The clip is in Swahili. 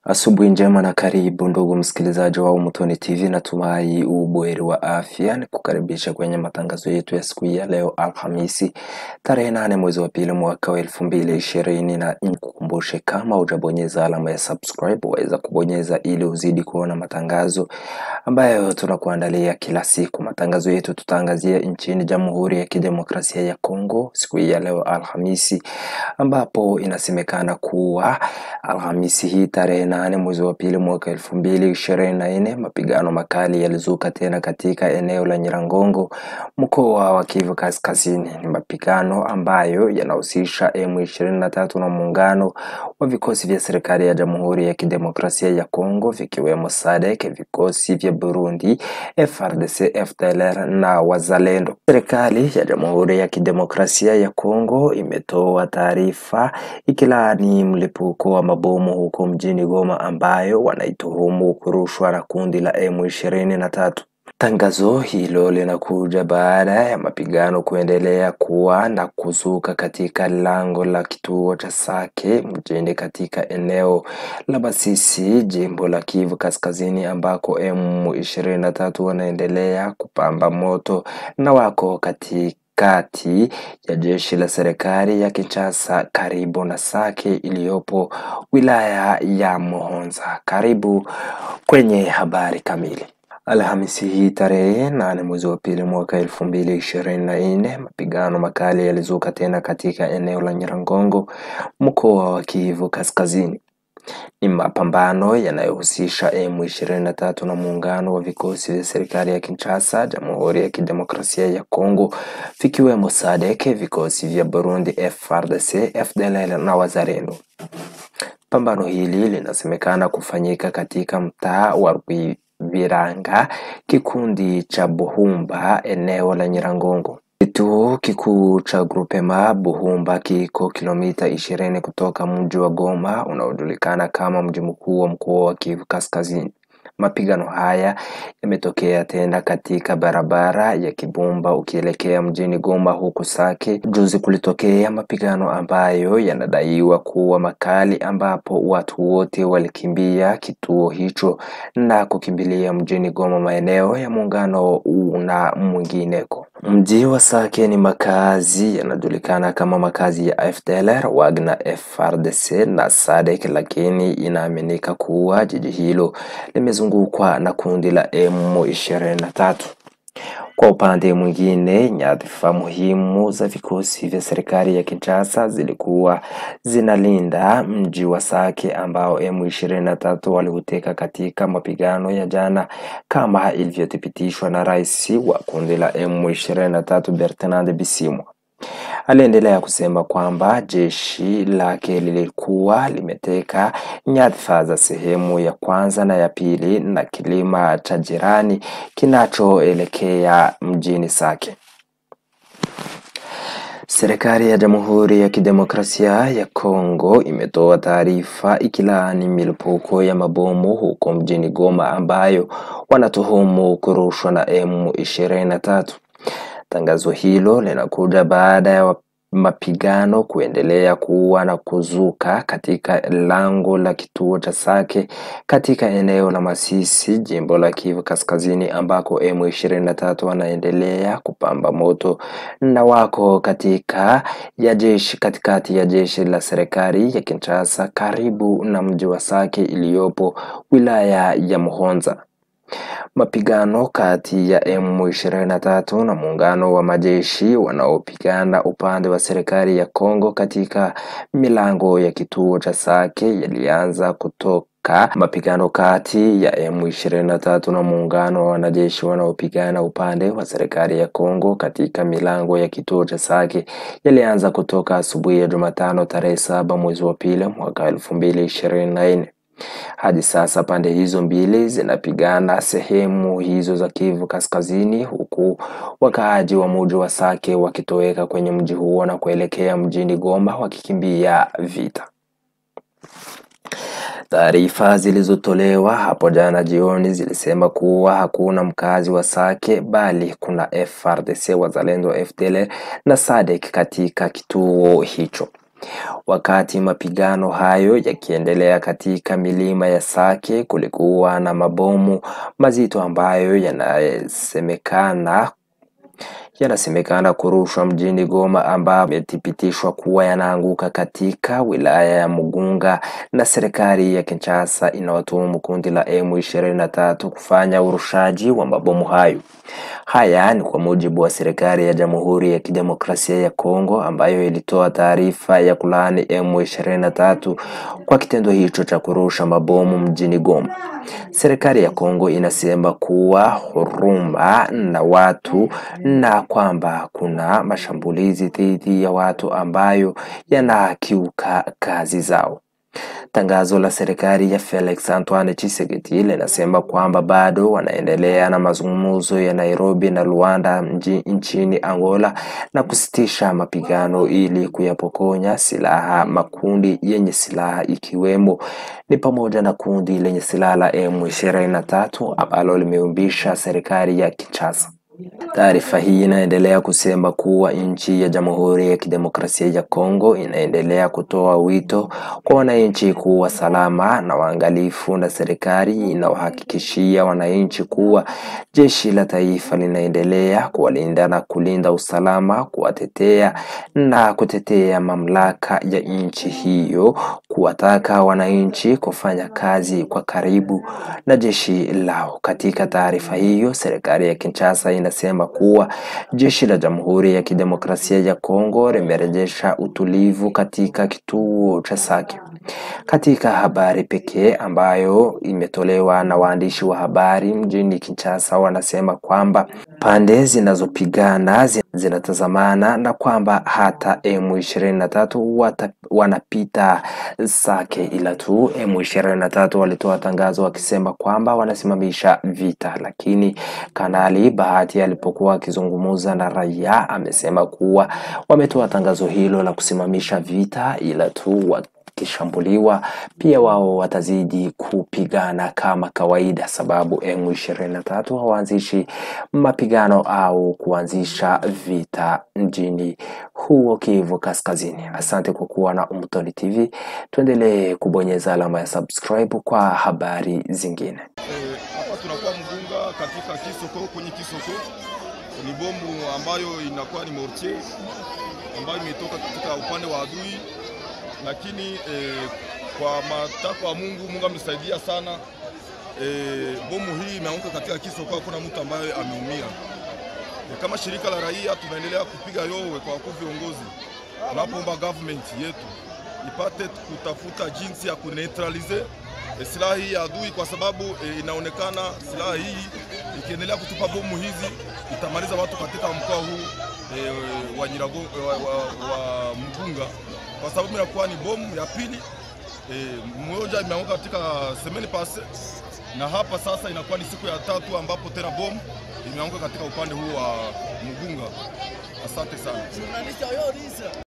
Asubuhi njema na karibu ndugu msikilizaji wa Umutoni TV, natumai ubuheri wa afya. Ni kukaribisha kwenye matangazo yetu ya siku hii ya leo Alhamisi tarehe nane mwezi wa pili mwaka wa elfu mbili ishirini na nikukumbushe, kama hujabonyeza alama ya subscribe waweza kubonyeza ili uzidi kuona matangazo ambayo tunakuandalia kila siku. Matangazo yetu tutaangazia nchini Jamhuri ya Kidemokrasia ya Kongo siku hii ya leo Alhamisi, ambapo inasemekana kuwa Alhamisi hii tarehe nane mwezi wa pili mwaka elfu mbili ishirini na nne mapigano makali yalizuka tena katika eneo la Nyiragongo mkoa wa Kivu Kaskazini. Ni mapigano ambayo yanahusisha M23 na muungano wa vikosi vya serikali ya Jamhuri ya Kidemokrasia ya Kongo vikiwemo SADC, vikosi vya Burundi, FARDC, FDLR na Wazalendo. Serikali ya Jamhuri ya Kidemokrasia ya Kongo imetoa taarifa ikilaani mlipuko wa mabomu huko mjini Goma ambayo wanaituhumu kurushwa na kundi la M23. Tangazo hilo linakuja baada ya mapigano kuendelea kuwa na kuzuka katika lango la kituo cha Sake mjini katika eneo la Masisi, jimbo la Kivu Kaskazini, ambako M23 wanaendelea kupamba moto na wako katika kati ya jeshi la serikali ya Kinshasa karibu na Sake iliyopo wilaya ya Muhonza. Karibu kwenye habari kamili. Alhamisi hii tarehe nane mwezi wa pili mwaka elfu mbili ishirini na nne mapigano makali yalizuka tena katika eneo la Nyiragongo mkoa wa Kivu Kaskazini. Ni mapambano yanayohusisha M23 na muungano wa vikosi vya serikali ya Kinshasa, Jamhuri ya Kidemokrasia ya Kongo vikiwemo SADC, vikosi vya Burundi, FARDC, FDLR na Wazalendo. Pambano hili linasemekana kufanyika katika mtaa wa Rwibiranga, kikundi cha Buhumba, eneo la Nyiragongo. Kituo kikuu cha Grupema Buhumba kiko kilomita ishirini kutoka mji wa Goma unaojulikana kama mji mkuu wa mkoa wa Kivu Kaskazini. Mapigano haya yametokea tena katika barabara ya Kibumba ukielekea mjini Goma huku Sake. Juzi kulitokea mapigano ambayo yanadaiwa kuwa makali, ambapo watu wote walikimbia kituo hicho na kukimbilia mjini Goma, maeneo ya muungano na mwingineko. Mji wa Sake ni makazi yanajulikana kama makazi ya FDLR, Wagner, FARDC na SADC, lakini inaaminika kuwa jiji hilo limezungukwa na kundi la M23. Kwa upande mwingine, nyadhifa muhimu za vikosi vya serikali ya Kinshasa zilikuwa zinalinda mji wa Sake ambao M23 waliuteka katika mapigano ya jana, kama ilivyothibitishwa na rais wa kundi la M23 Bertrand Bisimwa. Aliendelea kusema kwamba jeshi lake lilikuwa limeteka nyadhifa za sehemu ya kwanza na ya pili na kilima cha jirani kinachoelekea mjini Sake. Serikali ya Jamhuri ya Kidemokrasia ya Kongo imetoa taarifa ikilaani milipuko ya mabomu huko mjini Goma ambayo wanatuhumu kurushwa na M23. Tangazo hilo linakuja baada ya mapigano kuendelea kuwa na kuzuka katika lango la kituo cha Sake katika eneo la Masisi, jimbo la Kivu Kaskazini, ambako M23 wanaendelea kupamba moto na wako katika ya jeshi katikati ya jeshi la serikali ya Kinshasa karibu na mji wa Sake iliyopo wilaya ya Muhonza. Mapigano kati ya M23 na muungano wa majeshi wanaopigana upande wa serikali ya Kongo katika milango ya kituo cha Sake yalianza kutoka mapigano kati ya M23 na muungano wa wanajeshi wanaopigana upande wa serikali ya Kongo katika milango ya kituo cha Sake yalianza kutoka asubuhi ya Jumatano tarehe saba mwezi wa pili mwaka elfu mbili ishirini na nne. Hadi sasa pande hizo mbili zinapigana sehemu hizo za Kivu Kaskazini, huku wakaaji wa mji wa Sake wakitoweka kwenye mji huo na kuelekea mjini Goma wakikimbia vita. Taarifa zilizotolewa hapo jana jioni zilisema kuwa hakuna mkazi wa Sake bali kuna FARDC, Wazalendo, FDLR na SADC katika kituo hicho. Wakati mapigano hayo yakiendelea katika milima ya Sake, kulikuwa na mabomu mazito ambayo yanasemekana yanasemekana kurushwa mjini Goma ambayo imethibitishwa kuwa yanaanguka katika wilaya ya Mugunga, na serikali ya Kinshasa inawatuhumu kundi la M23 kufanya urushaji wa mabomu hayo. Haya ni kwa mujibu wa serikali ya Jamhuri ya Kidemokrasia ya Kongo ambayo ilitoa taarifa ya kulaani M23 kwa kitendo hicho cha kurusha mabomu mjini Goma. Serikali ya Kongo inasema kuwa huruma na watu na kwamba kuna mashambulizi dhidi ya watu ambayo yanakiuka kazi zao. Tangazo la serikali ya Felix Antoine Tshisekedi linasema kwamba bado wanaendelea na mazungumzo ya Nairobi na Luanda mji nchini Angola na kusitisha mapigano ili kuyapokonya silaha makundi yenye silaha ikiwemo ni pamoja na kundi lenye silaha la M23 ambalo limeumbisha serikali ya Kinshasa. Taarifa hii inaendelea kusema kuwa nchi ya Jamhuri ya Kidemokrasia ya Kongo inaendelea kutoa wito kwa wananchi kuwa salama na waangalifu, na serikali inawahakikishia wananchi kuwa jeshi la taifa linaendelea kuwalinda na kulinda usalama, kuwatetea na kutetea mamlaka ya nchi hiyo, kuwataka wananchi kufanya kazi kwa karibu na jeshi lao. Katika taarifa hiyo, serikali ya Kinshasa inasema kuwa jeshi la Jamhuri ya Kidemokrasia ya Kongo limerejesha utulivu katika kituo cha Sake. Katika habari pekee ambayo imetolewa na waandishi wa habari mjini Kinshasa, wanasema kwamba pande zinazopigana zinatazamana na kwamba hata M23 wata, wanapita Sake, ila tu M23 walitoa tangazo wakisema kwamba wanasimamisha vita, lakini Kanali Bahati alipokuwa akizungumza na raia amesema kuwa wametoa tangazo hilo la kusimamisha vita, ila tu wakishambuliwa pia wao watazidi kupigana kama kawaida, sababu M23 hawaanzishi mapigano au kuanzisha vita mjini huo Kivu Kaskazini. Asante kwa kuwa na Umtoni TV, tuendelee kubonyeza alama ya subscribe kwa habari zingine. Hapa tunakuwa Mugunga katika Kisoko, kwenye Kisoko ni bomu ambayo inakuwa ni mortier ambayo imetoka katika upande wa adui, lakini eh, kwa matakwa ya Mungu, Mungu amesaidia sana. Eh, bomu hii imeanguka katika Kisoko, hakuna mtu ambaye ameumia. Eh, kama shirika la raia tunaendelea kupiga yowe kwa wakuu viongozi, tunapoomba government yetu ipate kutafuta jinsi ya kuneutralize E, silaha hii ya adui kwa sababu e, inaonekana silaha hii ikiendelea kutupa bomu hizi itamaliza watu katika mkoa huu e, wa, Nyirago, wa, wa, wa Mugunga kwa sababu inakuwa ni bomu ya pili e, moja imeanguka katika semeni pase na hapa sasa inakuwa ni siku ya tatu ambapo tena bomu imeanguka katika upande huu wa Mugunga. Asante sana.